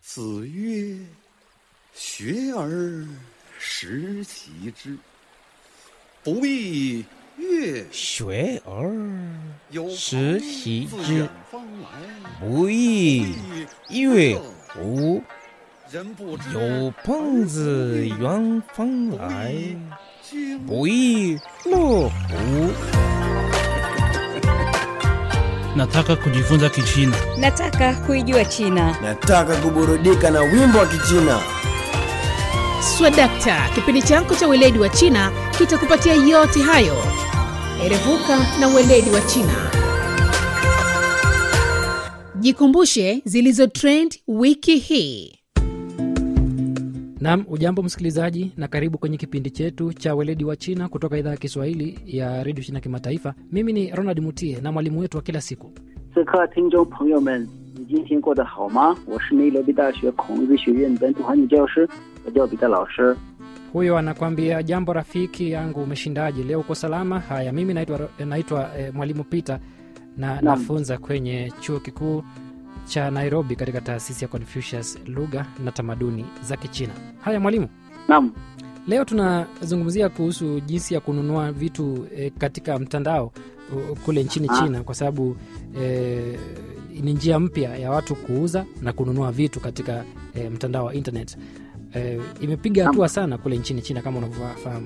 子曰：“学而时齐之，不亦乐学而有时朋习自之远方来， 不亦乐乎？ 人不知有朋自远方来， 经不亦乐乎？ Nataka kujifunza Kichina. Nataka kuijua China. Nataka kuburudika na wimbo wa Kichina. Swadakta, kipindi chako cha weledi wa China kitakupatia yote hayo. Erevuka na weledi wa China. Jikumbushe zilizo trend wiki hii. Naam, ujambo msikilizaji, na karibu kwenye kipindi chetu cha weledi wa China kutoka idhaa ya Kiswahili ya redio China Kimataifa. Mimi ni Ronald Mutie na mwalimu wetu wa kila siku 此刻，听众朋友们，你今天过得好吗？我是内罗毕大学孔子学院本土汉语教师，我叫彼得老师。 huyo anakwambia jambo rafiki yangu, umeshindaje leo? Uko salama? Haya, mimi naitwa naitwa eh, mwalimu Peter na nafunza kwenye chuo kikuu cha Nairobi katika taasisi ya Confucius lugha na tamaduni za Kichina. Haya mwalimu, Naam, leo tunazungumzia kuhusu jinsi ya kununua vitu eh, katika mtandao uh, kule nchini Ah. China kwa sababu eh, ni njia mpya ya watu kuuza na kununua vitu katika eh, mtandao wa internet. Eh, imepiga Naam. hatua sana kule nchini China kama unavyofahamu.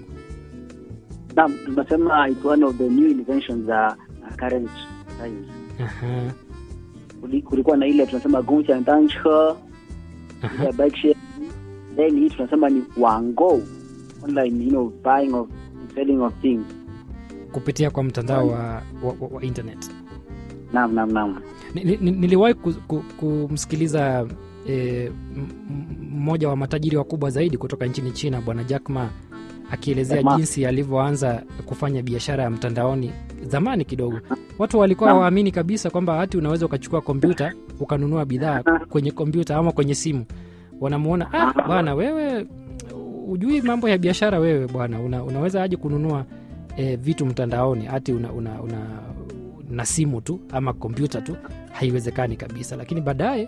naam, tunasema it's one of the new inventions za uh, current times. Aha, Kuli- Kulikuwa na ile tunasema gongxiang danche, aha. ile bike share, then hii tunasema ni wango online, you know, buying of selling of things. kupitia kwa mtandao wa, wa, wa, wa internet. Naam, naam, naam. Ni- ni- ni- Niliwahi ku- ku- kumsikiliza eh, m- m- mmoja wa matajiri wakubwa zaidi kutoka nchini China, Bwana Jack Ma akielezea Jack Ma. jinsi alivyoanza kufanya biashara ya mtandaoni zamani kidogo. Watu walikuwa Naam. hawaamini kabisa kwamba hati unaweza ukachukua kompyuta ukanunua bidhaa kwenye kompyuta ama kwenye simu. Wanamuona ah, bwana wewe ujui mambo ya biashara wewe bwana, una, unaweza aje kununua eh, vitu mtandaoni hati una, una, una, na simu tu ama kompyuta tu haiwezekani kabisa lakini baadaye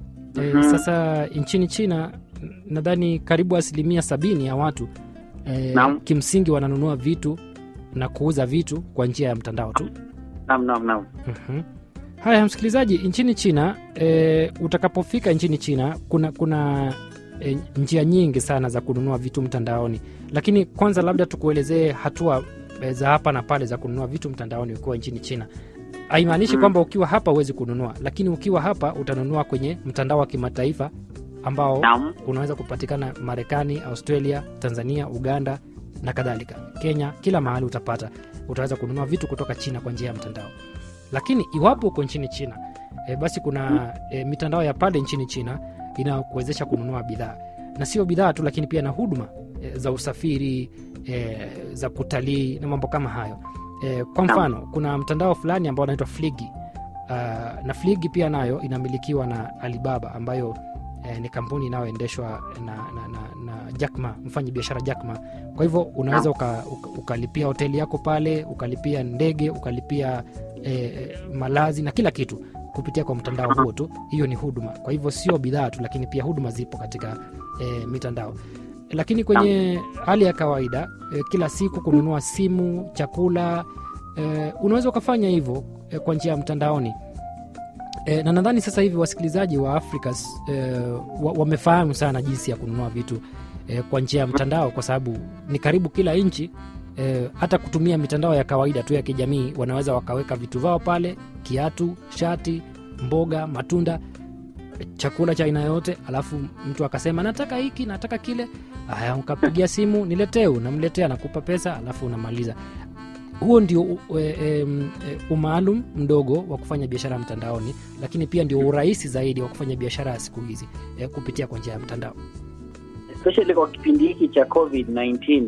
e, Mhm. sasa nchini china n- nadhani karibu asilimia sabini ya watu e, Naam. kimsingi wananunua vitu na kuuza vitu kwa njia ya mtandao tu Naam, naam, naam. Mhm. haya msikilizaji nchini china e, utakapofika nchini china kuna kuna e, njia nyingi sana za kununua vitu mtandaoni lakini kwanza labda tukuelezee hatua e, za hapa na pale za kununua vitu mtandaoni ukiwa nchini china haimaanishi Mm. kwamba ukiwa hapa huwezi kununua lakini ukiwa hapa utanunua kwenye mtandao wa kimataifa ambao Naam. unaweza kupatikana marekani australia tanzania uganda na kadhalika kenya kila mahali utapata utaweza kununua vitu kutoka china kwa njia ya mtandao lakini iwapo uko nchini china e, basi kuna e, mitandao ya pale nchini china inayokuwezesha kununua bidhaa na sio bidhaa tu lakini pia na huduma e, za usafiri e, za kutalii na mambo kama hayo e, kwa mfano kuna mtandao fulani ambao unaitwa fligi uh, na fligi pia nayo inamilikiwa na alibaba ambayo eh, ni kampuni inayoendeshwa na, na, na, na Jackma, mfanyi biashara Jackma. Kwa hivyo unaweza uka, uka, ukalipia hoteli yako pale, ukalipia ndege, ukalipia eh, malazi na kila kitu kupitia kwa mtandao huo tu. Hiyo ni huduma. Kwa hivyo sio bidhaa tu, lakini pia huduma zipo katika eh, mitandao. Lakini kwenye hali ya kawaida eh, kila siku kununua simu, chakula eh, unaweza ukafanya hivyo eh, kwa njia ya mtandaoni e, na nadhani sasa hivi wasikilizaji wa afrika e, wa, wamefahamu sana jinsi ya kununua vitu e, kwa njia ya mtandao kwa sababu ni karibu kila nchi e, hata kutumia mitandao ya kawaida tu ya kijamii wanaweza wakaweka vitu vao pale kiatu shati mboga matunda chakula cha aina yote alafu mtu akasema nataka hiki nataka kile haya ukapigia simu niletee unamletea nakupa pesa alafu unamaliza huo ndio u- e, e, m- e, umaalum mdogo wa kufanya biashara mtandaoni lakini pia ndio urahisi zaidi wa kufanya biashara ya siku hizi e, kupitia kwa njia ya mtandao especially kwa kipindi hiki cha covid-19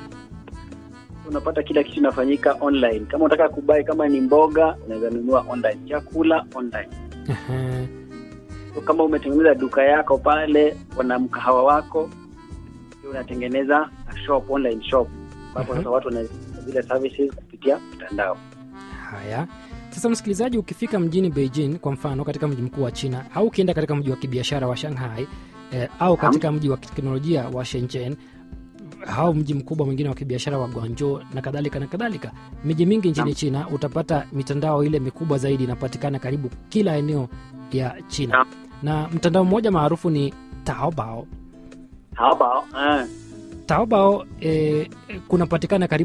unapata kila kitu inafanyika online kama unataka kubai kama ni mboga unaweza nunua online chakula online Ehe. so, kama umetengeneza duka yako pale wana mkahawa wako pia unatengeneza shop online shop ambapo Mhm. sasa watu wanazile services kupitia mtandao haya sasa msikilizaji ukifika mjini beijing kwa mfano katika mji mkuu wa china au ukienda katika mji wa kibiashara wa shanghai eh, au katika mji wa teknolojia wa shenzhen au mji mkubwa mwingine wa kibiashara wa guangzhou na kadhalika na kadhalika miji mingi nchini china utapata mitandao ile mikubwa zaidi inapatikana karibu kila eneo ya china Naam. na mtandao mmoja maarufu ni taobao Taobao, eh. taobao eh, kunapatikana karibu